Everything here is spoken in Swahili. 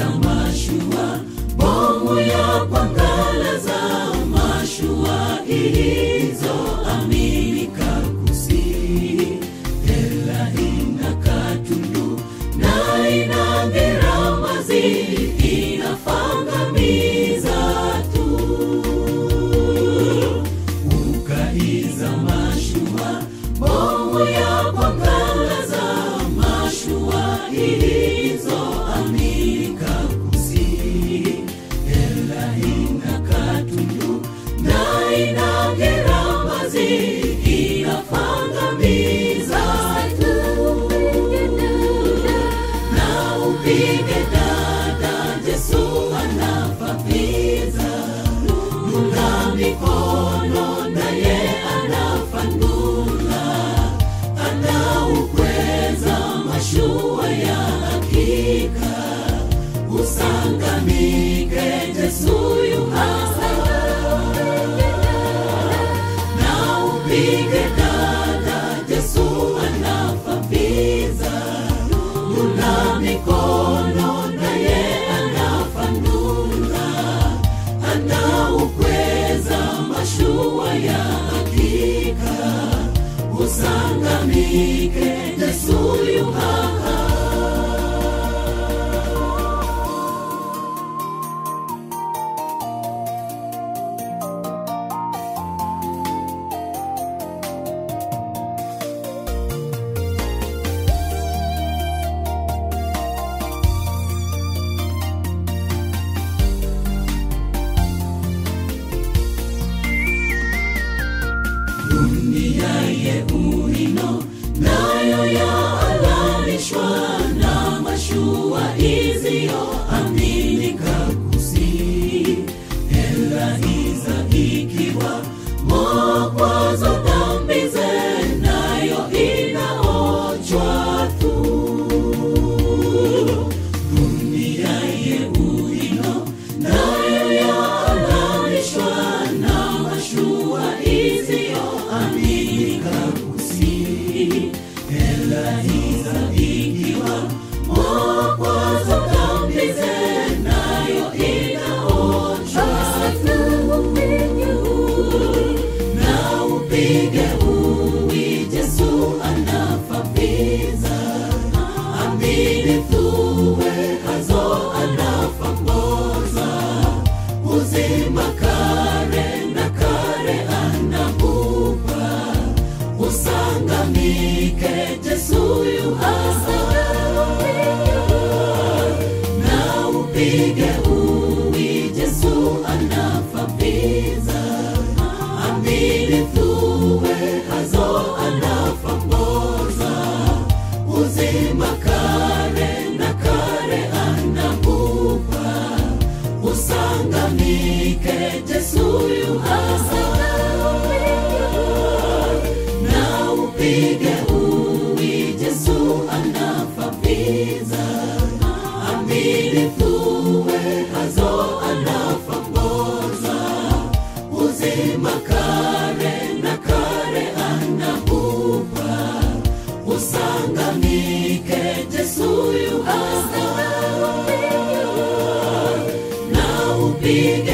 iza mashua bomu ya kwangalaza mashua hizo aminika kusi ela ina katundu na ina ngeramazi inafangamiza tu ukaiza mashua bomu ya kwangalaza mashua hizo aminika kusi ela ina katundu na ina geramazi inafangamiza tu na upige dada Yesu anafapiza nuna mikono naye anafanula anaukweza mashua ya hakika usangamike Yesu yu hasa na upige dada Yesu anafapiza nuna mikono naye anafanula anaukweza mashua ya hakika usangamike Yesu yu hapa dunia ye uino nayo yaalalishwa na mashua izio aminika kusi ela iza ikiwa mokwazo dhambi ze nayo inaochwa tu dunia ye uino nayo yaalalishwa na mashua izio aminika kusi ela iza ikiwa mokwazo dhambi ze nayo inaochwa tu na upige uwi Yesu anafapiza amini tuwe hazo anafamboza uzima kare na kare anakupa usangamike Yesu yu hasa na upige uwi Yesu anafapiza amini tuwe hazo anafamboza uzima kare na kare anakupa usangamike Yesu yu hasa na upige uwi Yesu anafapiza amini tuwe hazo anafamboza uzima kare na kare anakupa usangamike Yesu yu hasa na upige